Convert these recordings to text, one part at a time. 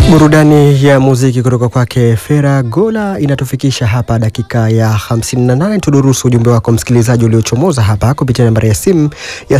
Burudani ya muziki kutoka kwake Fera Gola inatufikisha hapa dakika ya 58. Tudurusu ujumbe wako msikilizaji uliochomoza hapa kupitia nambari ya simu ya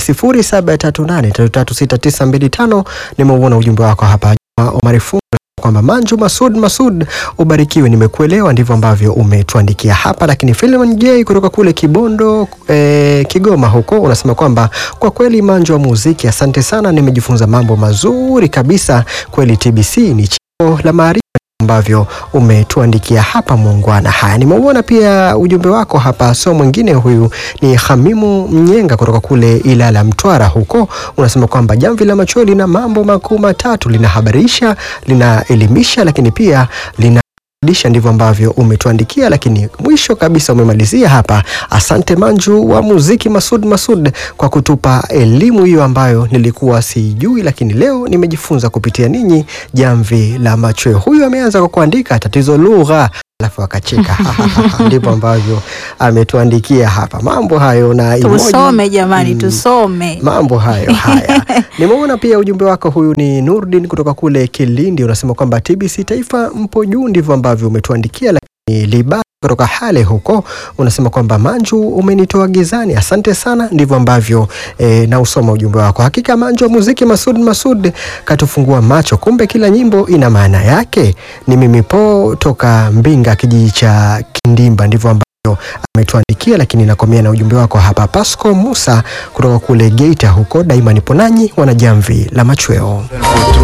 0738336925. Nimeuona ujumbe wako hapa Omari Fungo kwamba Manju Masud Masud, ubarikiwe, nimekuelewa. Ndivyo ambavyo umetuandikia hapa. Lakini Philemon J kutoka kule Kibondo eh, Kigoma huko unasema kwamba kwa kweli Manju wa muziki, asante sana, nimejifunza mambo mazuri kabisa. Kweli TBC ni chimbo la maarifa ambavyo umetuandikia hapa muungwana. Haya, nimeuona pia ujumbe wako hapa, so mwingine huyu ni Hamimu Mnyenga kutoka kule Ilala Mtwara huko, unasema kwamba jamvi la macho lina mambo makuu matatu, linahabarisha, linaelimisha, lakini pia lina disha ndivyo ambavyo umetuandikia, lakini mwisho kabisa umemalizia hapa. Asante Manju wa muziki Masud Masud kwa kutupa elimu hiyo ambayo nilikuwa sijui, lakini leo nimejifunza kupitia ninyi. Jamvi la machweo, huyu ameanza kwa kuandika tatizo lugha alafu akacheka ndivyo ambavyo ametuandikia hapa mambo hayo na emoji. Tusome jamani, Mm, tusome. mambo hayo haya. Nimeona pia ujumbe wako, huyu ni Nurdin kutoka kule Kilindi, unasema kwamba TBC Taifa mpo juu, ndivyo ambavyo umetuandikia. Lakini Liba kutoka Hale huko unasema kwamba Manju umenitoa gizani, asante sana, ndivyo ambavyo e, na usoma ujumbe wako. Hakika Manju wa muziki Masud Masud katufungua macho, kumbe kila nyimbo ina maana yake. Ni mimi po toka Mbinga, kijiji cha Kindimba, ndivyo ambavyo ametuandikia lakini nakomea na ujumbe wako hapa. Pasco Musa kutoka kule Geita huko, daima nipo nanyi, wana jamvi la machweo.